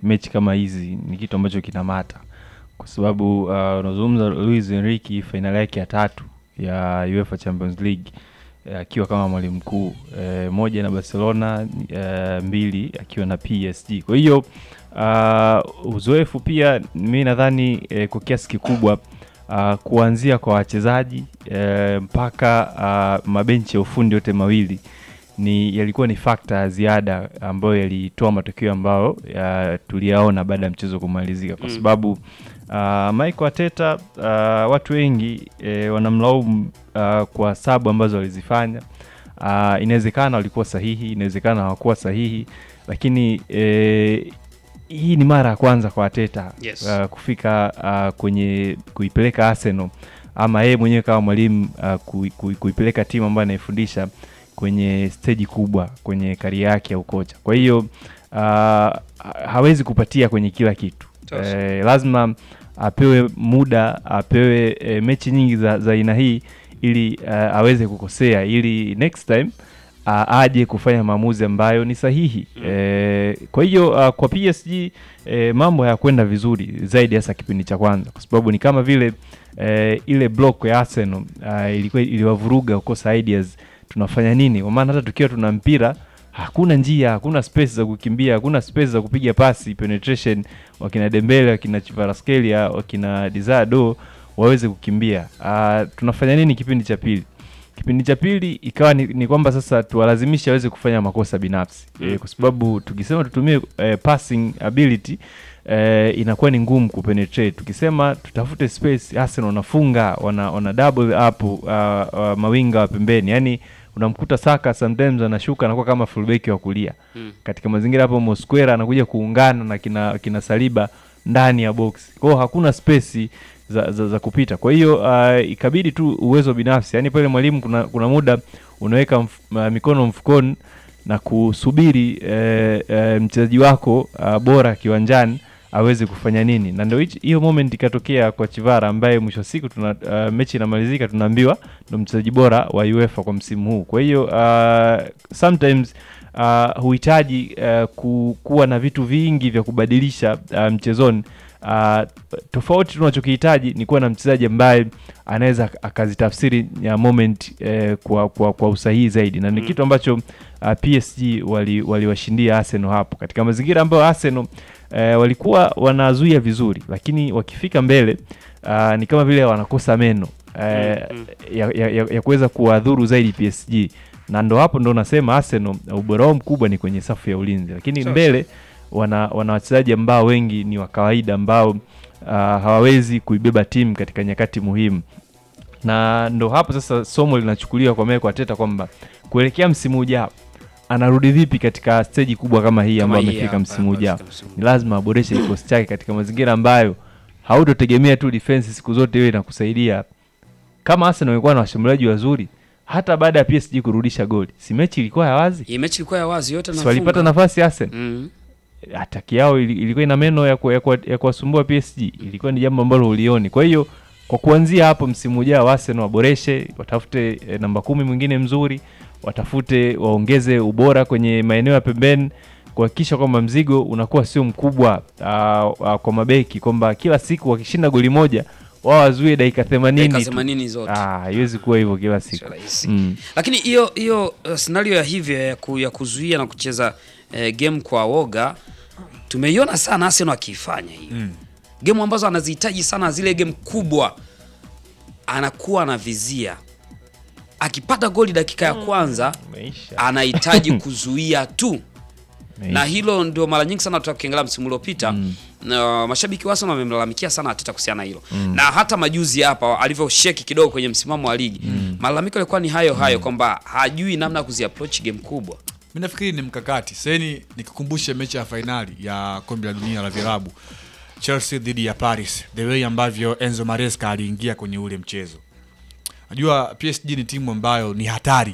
mechi kama hizi ni kitu ambacho kinamata kwa sababu uh, unazungumza Luis Enrique fainali yake ya tatu ya UEFA Champions League eh, akiwa kama mwalimu mkuu eh, moja na Barcelona eh, mbili akiwa na PSG. Kwa hiyo uh, uzoefu pia mi nadhani eh, kwa kiasi kikubwa uh, kuanzia kwa wachezaji eh, mpaka uh, mabenchi ya ufundi yote mawili ni yalikuwa ni fakta ya ziada ambayo yalitoa matokeo ambayo ya, tuliyaona baada ya mchezo kumalizika kwa Mm. sababu uh, Michael Arteta uh, watu wengi eh, wanamlaumu uh, kwa sabu ambazo walizifanya. Uh, inawezekana walikuwa sahihi, inawezekana hawakuwa sahihi, lakini eh, hii ni mara ya kwanza kwa Arteta Yes. uh, kufika uh, kwenye kuipeleka Arsenal ama yeye mwenyewe kama mwalimu uh, kui, kui, kuipeleka timu ambayo anaifundisha kwenye steji kubwa kwenye karia yake ya ukocha. Kwa hiyo uh, hawezi kupatia kwenye kila kitu Tosha. eh, lazima apewe muda, apewe eh, mechi nyingi za za aina hii ili uh, aweze kukosea ili next time uh, aje kufanya maamuzi ambayo ni sahihi Mm. eh, kwa hiyo uh, kwa PSG eh, mambo hayakwenda vizuri zaidi hasa kipindi cha kwanza kwa sababu ni kama vile eh, ile block ya Arsenal uh, ilikuwa iliwavuruga kukosa ideas tunafanya nini kwa maana hata tukiwa tuna mpira hakuna njia hakuna space za kukimbia hakuna space za kupiga pasi penetration wakina Dembele wakina Kvaratskhelia wakina Dizado waweze kukimbia uh, tunafanya nini kipindi cha pili kipindi cha pili ikawa ni, ni kwamba sasa tuwalazimishe waweze kufanya makosa binafsi Mm. e, kwa sababu tukisema tutumie e, passing ability e, inakuwa ni ngumu kupenetrate. Tukisema tutafute space, Arsenal wanafunga wana, wana double up uh, uh, mawinga wa pembeni, yani unamkuta Saka sometimes anashuka anakuwa kama fullback wa kulia Mm. katika mazingira hapo, Mosquera anakuja kuungana na kina, kina Saliba ndani ya box, kwa hiyo hakuna space za, za, za kupita. Kwa hiyo uh, ikabidi tu uwezo binafsi, yani pale mwalimu kuna, kuna muda unaweka mf, uh, mikono mfukoni na kusubiri eh, eh, mchezaji wako uh, bora kiwanjani aweze kufanya nini, na ndio hichi- hiyo moment ikatokea kwa Chivara ambaye mwisho wa siku tuna, uh, mechi inamalizika tunaambiwa ndo mchezaji bora wa UEFA kwa msimu huu. Kwa hiyo uh, sometimes uh, huhitaji uh, ku, kuwa na vitu vingi vya kubadilisha uh, mchezoni. Uh, tofauti tunachokihitaji ni kuwa na mchezaji ambaye anaweza ak- akazitafsiri ya moment eh, kwa, kwa, kwa usahihi zaidi na ni Mm. kitu ambacho uh, PSG wali- waliwashindia Arsenal hapo katika mazingira ambayo Arsenal eh, walikuwa wanazuia vizuri, lakini wakifika mbele uh, ni kama vile wanakosa meno eh, Mm, ya, ya, ya, ya kuweza kuwadhuru zaidi PSG, na ndo hapo ndo nasema Arsenal ubora wao mkubwa ni kwenye safu ya ulinzi, lakini Sawa. mbele wana, wana wachezaji ambao wengi ni wa kawaida ambao uh, hawawezi kuibeba timu katika nyakati muhimu, na ndo hapo sasa somo linachukuliwa kwa Mikel Arteta kwamba kuelekea msimu ujao anarudi vipi katika steji kubwa kama hii Kama ambayo hii amefika hapa, msimu ujao. amefika msimu Ni lazima aboreshe kikosi chake katika mazingira ambayo hautotegemea tu defense siku zote iwe inakusaidia. Kama Arsenal walikuwa na washambuliaji wazuri, hata baada ya PSG kurudisha goli, si mechi ilikuwa ya wazi, Hii mechi ilikuwa ya wazi yote si walipata nafunga. nafasi Arsenal Mm. ataki yao ili- ilikuwa ina meno ya ku- ya kuwa- ya kuwasumbua PSG, ilikuwa ni jambo ambalo ulioni. Kwa hiyo kwa kuanzia hapo, msimu ujao Arsenal waboreshe, watafute eh, namba kumi mwingine mzuri, watafute waongeze ubora kwenye maeneo ya pembeni, kuhakikisha kwamba mzigo unakuwa sio mkubwa uh, uh, kwa mabeki, kwamba kila siku wakishinda goli moja wao wazuie dakika Dakika 80 tu. 80 zote. Ah, haiwezi kuwa hivyo kila siku Sio rahisi. mm. Lakini hiyo hiyo uh, scenario ya hivyo ya, ku, ya kuzuia na kucheza eh, game kwa woga tumeiona sana Arsenal akiifanya hiyo. Mm. Game ambazo anazihitaji sana zile game kubwa anakuwa anavizia. Akipata goli dakika ya kwanza Maisha. anahitaji kuzuia tu. Maisha. na hilo ndio mara nyingi sana tukiangalia msimu uliopita Mm. na mashabiki wa Arsenal wamemlalamikia sana Arteta kuhusiana na hilo na hata majuzi hapa alivyosheki kidogo kwenye msimamo wa ligi malalamiko yalikuwa ni hayo hayo kwamba hajui namna ya kuziapproach game kubwa mi nafikiri ni mkakati seni nikukumbushe mechi ya fainali ya kombe la dunia la vilabu chelsea dhidi ya paris the way ambavyo enzo maresca aliingia kwenye ule mchezo najua psg ni timu ambayo ni hatari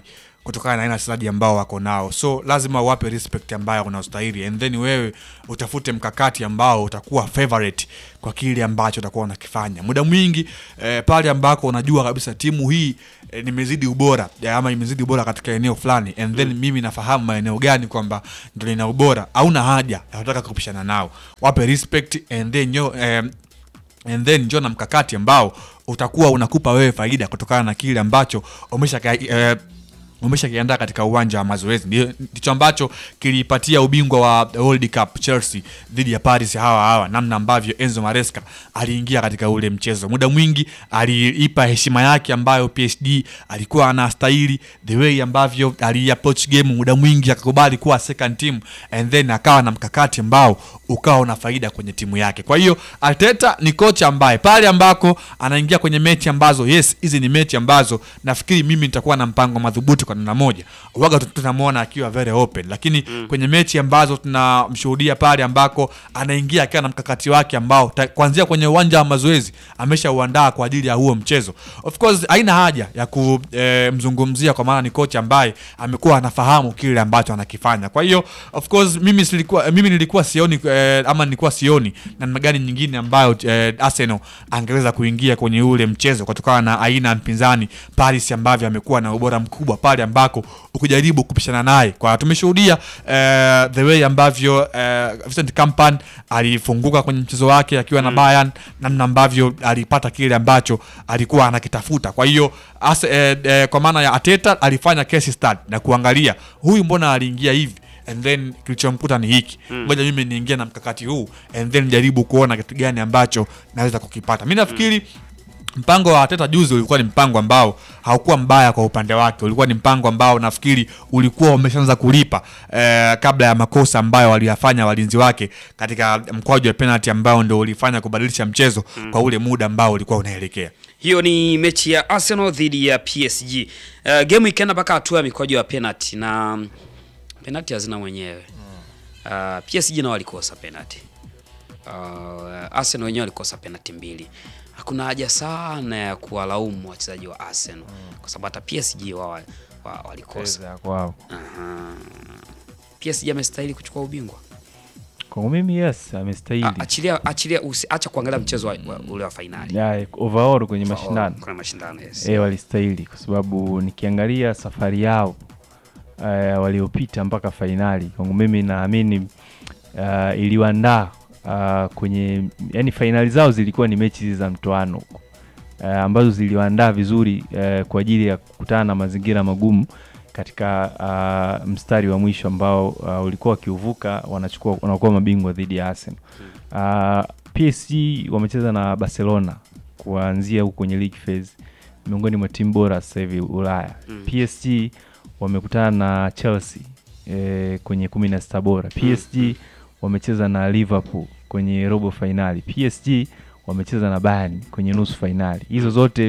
kutokana na aina ya wachezaji ambao wako nao, so lazima uwape respect ambayo unastahili, and then wewe utafute mkakati ambao utakuwa favorite kwa kile ambacho utakuwa unakifanya muda mwingi eh, pale ambako unajua kabisa timu hii eh, nimezidi ubora eh, ama imezidi ubora katika eneo fulani and then mimi nafahamu maeneo gani kwamba ndio nina ubora, hauna haja ya kutaka kupishana nao, wape respect and then yo, eh, and then njoo na mkakati ambao utakuwa unakupa wewe faida kutokana na kile ambacho umesha eh, umeshakiandaa katika uwanja wa mazoezi. Ndio- Ndicho ambacho kilipatia ubingwa wa World Cup Chelsea dhidi ya Paris hawa hawa, namna ambavyo Enzo Maresca aliingia katika ule mchezo. Muda mwingi aliipa heshima yake ambayo PSG alikuwa anastahili, the way ambavyo aliapproach game, muda mwingi akakubali kuwa second team and then akawa na mkakati ambao ukawa una faida kwenye timu yake. Kwa hiyo Arteta ni kocha ambaye pale ambako anaingia kwenye mechi ambazo yes, hizi ni mechi ambazo nafikiri mimi nitakuwa na mpango madhubuti kwa namna moja, waga tu- tunamwona akiwa very open, lakini kwenye mechi ambazo tunamshuhudia pale ambako anaingia akiwa na mkakati wake ambao ta- kuanzia kwenye uwanja wa mazoezi ameshauandaa kwa ajili ya huo mchezo. Of course haina haja ya kumzungumzia kwa maana ni kocha ambaye amekuwa anafahamu kile ambacho anakifanya. Kwa hiyo of course mimi silikuwa, mimi nilikuwa sioni eh, ama nilikuwa sioni namna gani nyingine ambayo eh, Arsenal angeweza kuingia kwenye ule mchezo kutokana na aina ya mpinzani Paris ambavyo amekuwa na ubora mkubwa pale ambako ukijaribu kupishana naye kwa tumeshuhudia eh, the way ambavyo eh, Vincent Kompany alifunguka kwenye mchezo wake akiwa na Bayern, namna ambavyo alipata kile ambacho alikuwa anakitafuta. Kwa hiyo ase- eh, eh, kwa maana ya Arteta alifanya case study na kuangalia huyu mbona aliingia hivi and then kilichomkuta ni hiki ngoja mimi niingia na mkakati huu and then jaribu kuona kitu gani ambacho naweza kukipata mi nafikiri mpango wa Arteta juzi ulikuwa ni mpango ambao haukuwa mbaya kwa upande wake, ulikuwa ni mpango ambao nafikiri ulikuwa umeshaanza kulipa eh, kabla ya makosa ambayo waliyafanya walinzi wake katika mkwaju wa penalty ambao ndio ulifanya kubadilisha mchezo kwa ule muda ambao ulikuwa unaelekea. Hiyo ni mechi ya Arsenal dhidi ya PSG. Uh, game ikaenda mpaka hatua ya mikwaju ya penalty na mm, penalty hazina mwenyewe. Uh, PSG nao walikosa penalty. Uh, Arsenal wenyewe walikosa penalty mbili. Hakuna haja sana ya kuwalaumu wachezaji wa Arsenal kwa sababu hata PSG wao wa, wa, walikosa. Cheza kwao. Aha. PSG amestahili kuchukua ubingwa. Kwangu mimi yes, amestahili. A- Achilia achilia usi, acha kuangalia mchezo wa, wa, ule wa fainali. Ya, overall kwenye mashindano Kuna mashindano yes. eh, walistahili kwa sababu nikiangalia safari yao eh, waliopita mpaka fainali, kwangu mimi naamini uh, iliwaandaa uh, kwenye yani fainali zao zilikuwa ni mechi za mtoano uh, ambazo ziliwaandaa vizuri uh, kwa ajili ya kukutana na mazingira magumu katika uh, mstari wa mwisho ambao uh, ulikuwa wakiuvuka wanachukua wanakuwa mabingwa dhidi ya Arsenal. Uh, PSG wamecheza na Barcelona kuanzia huko kwenye league phase, miongoni mwa timu bora sasa hivi Ulaya. Mm. PSG wamekutana na Chelsea eh, kwenye kumi na sita bora. PSG wamecheza na Liverpool kwenye robo fainali. PSG wamecheza na Bayern kwenye nusu fainali. Hizo zote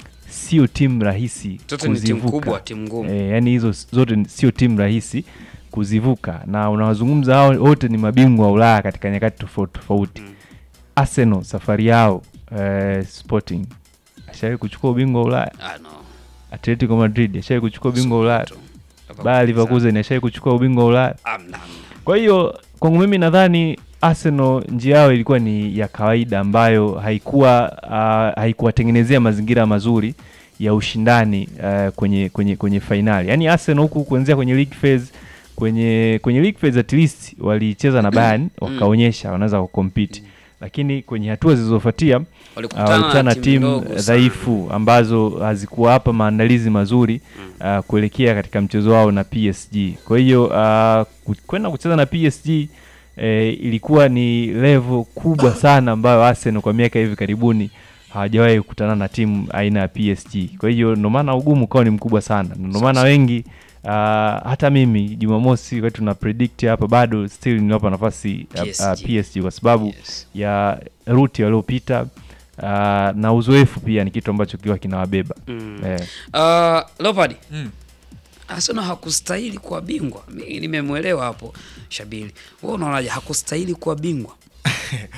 sio timu rahisi Zote ni timu kuzivuka. kubwa, timu ngumu. E, yani hizo s- zote ni- sio timu rahisi kuzivuka, na unawazungumza hao wote ni mabingwa wa Ulaya katika nyakati tofauti tofauti. Mm. Arsenal safari yao eh, Sporting ashawahi kuchukua ubingwa wa Ulaya. Ah, no. Atletico Madrid ashawahi kuchukua ubingwa wa Ulaya. Tu. Bayer Leverkusen ashawahi kuchukua ubingwa wa Ulaya. Amna, amna. Kwa hiyo kwangu mimi nadhani Arsenal njia yao ilikuwa ni ya kawaida ambayo haikuwa uh, haikuwatengenezea mazingira mazuri ya ushindani uh, kwenye kwenye kwenye fainali. Yaani Arsenal huku kuanzia kwenye league phase kwenye kwenye league phase at least walicheza na Bayern wakaonyesha wanaweza kucompete. Lakini kwenye hatua zilizofuatia Walikutana walikutana na timu timu ndogo sana. dhaifu ambazo hazikuwapa maandalizi mazuri uh, kuelekea katika mchezo wao na PSG. Kwa hiyo uh, ku- kwenda kucheza na PSG eh, ilikuwa ni level kubwa sana ambayo Arsenal kwa miaka hivi karibuni hawajawahi kukutana na timu aina ya PSG. Kwa hiyo ndio maana ugumu ukawa ni mkubwa sana, Na ndio maana wengi uh, hata mimi Jumamosi wakati tuna predict hapa bado still ninawapa nafasi uh, PSG. uh, PSG kwa sababu Yes. ya ruti waliopita uh, na uzoefu pia ni kitu ambacho kiwa kinawabeba Mm. eh. Uh, Leopard, Mm. Arsenal hakustahili kuwa bingwa. Mimi nimemwelewa hapo Shabili. Wewe unaonaje hakustahili kuwa bingwa?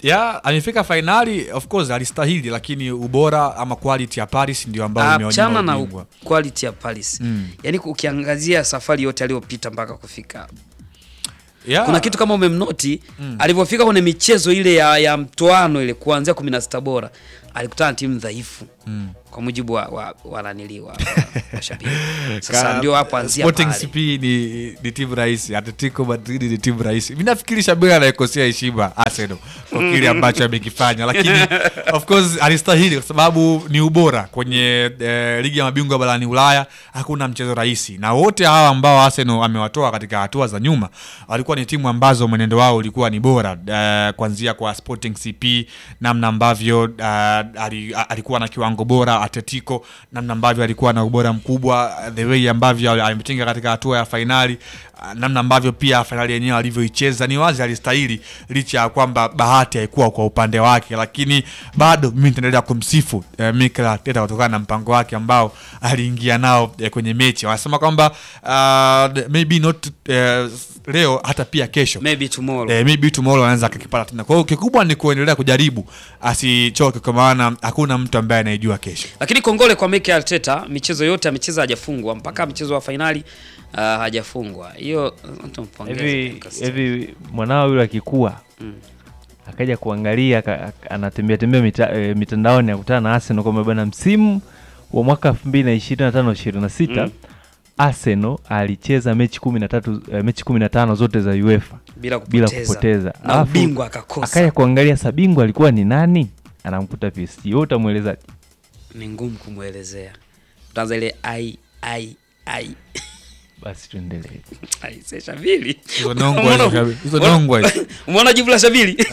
ya amefika fainali of course alistahili lakini ubora ama quality ya paris ndio ambao Ah, imeonyesha chana na ubingwa. u- quality ya Paris Mm. yaani ukiangazia safari yote aliyopita mpaka kufika hapa. Ya, kuna kitu kama umemnoti alivyofika kwenye michezo ile ya, ya mtoano ile kuanzia kumi na sita bora alikutana na timu dhaifu kwa mujibu wa, wa, wa nanili wa, wa, mashabiki sasa Ka- ndio hapo anzia Sporting pale CP ni, ni timu rahisi Atletico Madrid ni timu rahisi mi nafikiri shabiri anaikosea heshima Arsenal kwa kile ambacho amekifanya lakini of course alistahili kwa sababu ni ubora kwenye eh, ligi ya mabingwa barani Ulaya hakuna mchezo rahisi na wote hawa ambao Arsenal amewatoa katika hatua za nyuma walikuwa ni timu ambazo mwenendo wao ulikuwa ni bora eh, kuanzia kwa Sporting CP namna ambavyo eh, ali, alikuwa na kiwango bora Atletico namna ambavyo alikuwa na ubora mkubwa the way ambavyo ametinga katika hatua ya fainali ah, namna ambavyo pia fainali yenyewe alivyoicheza ni wazi alistahili licha ya kwamba bahati haikuwa kwa upande wake lakini bado mimi nitaendelea kumsifu eh, Mikel Arteta kutokana na mpango wake ambao aliingia nao eh, kwenye mechi wanasema kwamba uh, maybe not eh, leo hata pia kesho maybe tomorrow eh, maybe tomorrow anaweza akakipata tena kwa hiyo kikubwa ni kuendelea kujaribu asichoke kwa maana hakuna mtu ambaye anaijua kesho lakini kongole kwa Mikel Arteta michezo yote amecheza hajafungwa mpaka mchezo wa fainali uh, hajafungwa hiyo uh, tumpongeze hivi Lucas. hivi mwanao yule akikua akaja kuangalia aka- aka- anatembea tembea mita, e, mitandaoni akutana na Arsenal kwamba bana msimu wa mwaka 2025 26 Mm. Arsenal alicheza mechi 13 e, mechi 15 zote za UEFA bila bila kupoteza, kupoteza na Alafu, ubingwa akakosa akaja kuangalia sabingwa alikuwa ni nani anamkuta PSG wewe utamweleza ni ngumu kumwelezea utaanza ile ai ai ai basi tuendelee ai se Shabili Hizo nongwa hizo, Shabili. Hizo nongwa hizo. umeona jibu la Shabili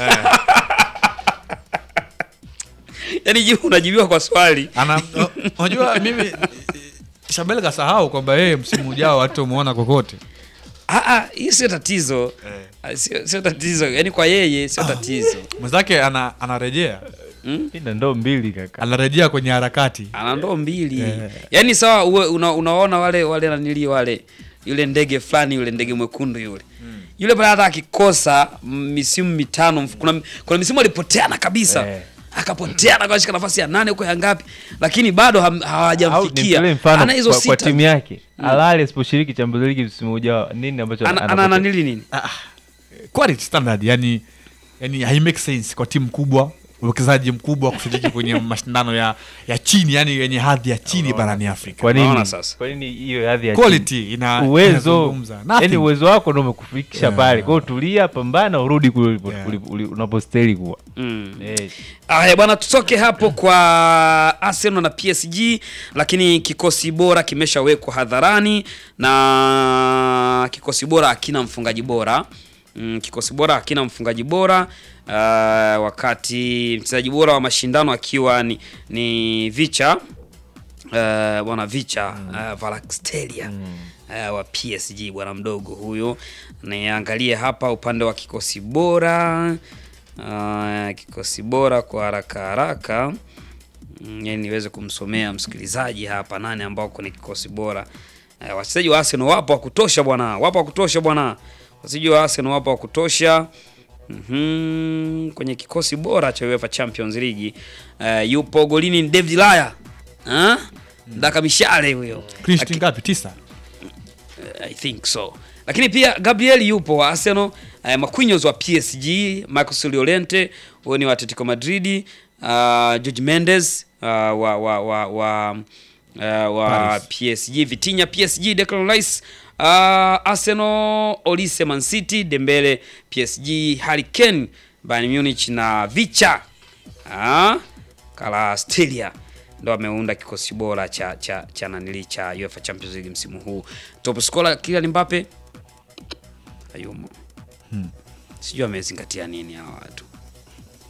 yaani jibu unajibiwa kwa swali Ana- o- unajua mimi Shabel kasahau kwamba yeye msimu ujao hatumuona kokote Ah, ah, hii sio tatizo Ah, sio sio tatizo yaani kwa yeye sio tatizo mwenzake ana, anarejea ina ndoo mbili kaka anarejea kwenye harakati ana ndoo mbili Eh. yaani sawa uwe, una, unaona wale wale nanili wale yule ndege fulani yule ndege mwekundu yule yule pale hata akikosa mm, misimu mitano mf- kuna, kuna misimu alipoteana kabisa Eh. akapoteana kashika nafasi ya nane huko ya ngapi lakini bado ham- au hawajamfikia nimtolee mfano ana hizo kwa, kwa sita timu yake Alali asiposhiriki Champions League msimu ujao nini ambacho ana, ana anapoteza? nanili nini quality standard yani yani hai make sense kwa timu kubwa uwekezaji mkubwa kushiriki kwenye mashindano ya ya chini yani yenye hadhi ya chini barani Afrika kwa nini Unaona sasa? kwa nini hiyo hadhi ya quality chini? ina uwezo inazungumza. Nothing. yani uwezo wako ndio umekufikisha Yeah. pale kwa hiyo tulia pambana urudi kule ulipo- Yeah. ulipo- uli- unapostahili kuwa mm. eh, Aya bwana, tutoke hapo kwa Arsenal na PSG, lakini kikosi bora kimeshawekwa hadharani na kikosi bora hakina mfungaji bora mm, kikosi bora hakina mfungaji bora uh, wakati mchezaji bora wa mashindano akiwa ni, ni Vicha uh, bwana Vicha uh, Valakstelia uh, wa PSG bwana mdogo huyo. Niangalie hapa upande wa kikosi bora uh, kikosi bora kwa haraka haraka mm, yani niweze kumsomea msikilizaji hapa nani ambao kwenye kikosi bora uh, wachezaji wa Arsenal wapo wa kutosha bwana, wapo wa kutosha bwana, wachezaji wa Arsenal wapo wa kutosha Mhm, kwenye kikosi bora cha UEFA Champions League uh, yupo golini ni David Laya ah? Daka mishale huyo Christian ngapi tisa I think so. Lakini pia Gabriel yupo wa Arsenal, uh, Marquinhos wa PSG, Marcos Llorente huyo ni wa Atletico Madrid, uh, George Mendes uh, wa wa wa wa, uh, wa Paris. PSG, Vitinha PSG, Declan Rice uh, Arsenal, Olise Man City, Dembele PSG, Harry Kane Bayern Munich na Vicha ah, Kvaratskhelia ndo ameunda kikosi bora cha cha cha nanili cha UEFA Champions League msimu huu. Top scorer Kylian Mbappe hayumo. Sijui amezingatia nini hawa watu.